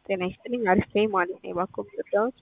ጤና ይስጥልኝ። አሪፍ ነኝ ማለት ነው። እባክዎ ብትረዳዎት።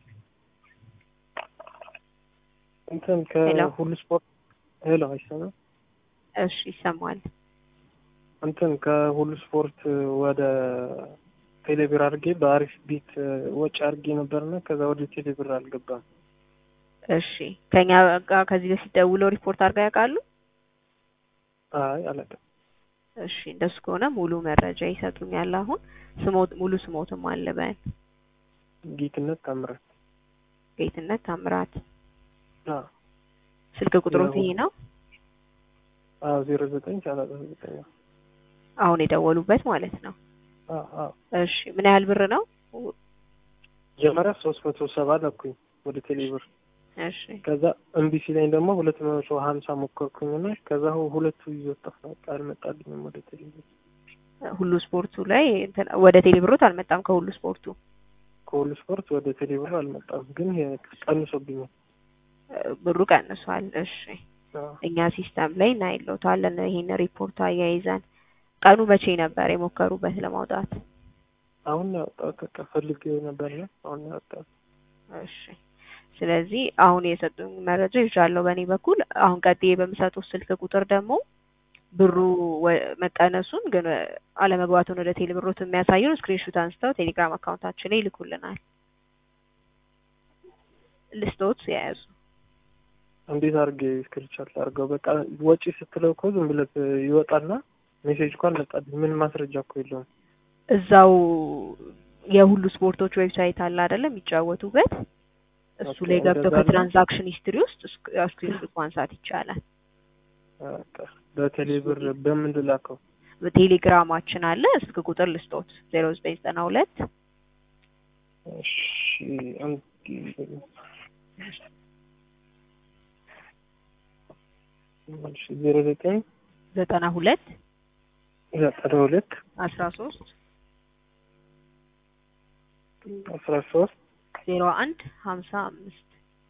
እንትን ሄሎ። ከሁሉ ስፖርት ሄሎ፣ አይሰማም? እሺ ይሰማል። እንትን ከሁሉ ስፖርት ወደ ቴሌብር አድርጌ በአሪፍ ቢት ወጪ አድርጌ ነበርና ከዛ ወደ ቴሌብር አልገባም። እሺ ከኛ ጋር ከዚህ በፊት ደውለው ሪፖርት አድርገው ያውቃሉ? አይ አላውቅም። እሺ እንደሱ ከሆነ ሙሉ መረጃ ይሰጡኛል። አሁን ስሞት ሙሉ ስሞትም አለበን ጌትነት ታምራት። ጌትነት ታምራት። አዎ ስልክ ቁጥሮት ይሄ ነው? አዎ ዜሮ ዘጠኝ ሰላሳ ዘጠኝ አሁን የደወሉበት ማለት ነው። አዎ አዎ እሺ ምን ያህል ብር ነው? መጀመሪያ ሶስት መቶ ሰባ ለኩኝ ወደ ቴሌብር እሺ ከዛ እምቢ ሲለኝ ደግሞ ሁለት መቶ ሀምሳ ሞከርኩኝና ከዛ ሁ- ሁለቱ ይዞት ጠፋ። በቃ አልመጣልኝም ወደ ቴሌብር። ሁሉ ስፖርቱ ላይ እንትን ወደ ቴሌብሮት አልመጣም። ከሁሉ ስፖርቱ ከሁሉ ስፖርት ወደ ቴሌብር አልመጣም፣ ግን ይሄ ቀንሶብኛል። እ፣ ብሩ ቀንሷል። እሺ አዎ እኛ ሲስተም ላይ እናይለታለን። ይሄን ሪፖርት አያይዘን ቀኑ መቼ ነበር የሞከሩበት ለማውጣት? አሁን ነው ያወጣሁት። በቃ ፈልጌ ነበርና አሁን ነው ያወጣሁት። እሺ ስለዚህ አሁን የሰጡኝ መረጃ ይዣለሁ በእኔ በኩል። አሁን ቀጥዬ በምሰጡት ስልክ ቁጥር ደግሞ ብሩ ወ- መቀነሱን ግን አለመግባቱን ወደ ቴሌብሮት የሚያሳየውን ስክሪንሹት አንስተው ቴሌግራም አካውንታችን ላይ ይልኩልናል። ልስቶት የያዙ እንዴት አድርጌ ስክሪንሾት ላድርገው? በቃ ወጪ ስትለው እኮ ዝም ብለህ ይወጣና ሜሴጅ እኮ አልመጣልኝ። ምን ማስረጃ እኮ የለውም። እዛው የሁሉ ስፖርቶች ዌብሳይት አለ አይደለም የሚጫወቱበት እሱ ኦኬ፣ ላይ ገብተው እንደዛ ነው። ከትራንዛክሽን ሂስትሪ ውስጥ ስክሪንሹት ማንሳት ይቻላል። በቃ በቴሌብር በምን ልላከው? በቴሌግራማችን አለ ስልክ ቁጥር ልስጦት ዜሮ ዘጠኝ ዘጠና ሁለት እሺ አንድ እሺ ዜሮ ዘጠኝ ዘጠና ሁለት ዘጠና ሁለት አስራ ሶስት አስራ ሶስት ዜሮ አንድ ሀምሳ አምስት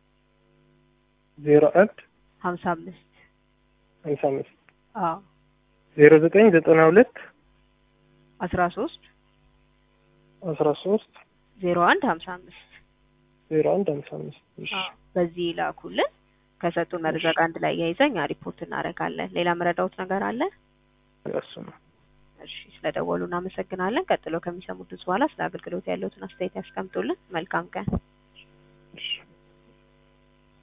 ዜሮ አንድ ሀምሳ አምስት ሀምሳ አምስት አዎ ዜሮ ዘጠኝ ዘጠና ሁለት አስራ ሶስት አስራ ሶስት ዜሮ አንድ ሀምሳ አምስት ዜሮ አንድ ሀምሳ አምስት እሺ አዎ በዚህ ይላኩልን። ከሰጡን መረጃ ጋር አንድ ላይ ያይዘን እኛ ሪፖርት እናደርጋለን። ሌላ መረዳውት ነገር አለ? እሱ ነው። እሺ ስለደወሉ እናመሰግናለን። ቀጥሎ ከሚሰሙት በኋላ ስለ አገልግሎት ያለውትን አስተያየት ያስቀምጡልን። መልካም ቀን። እሺ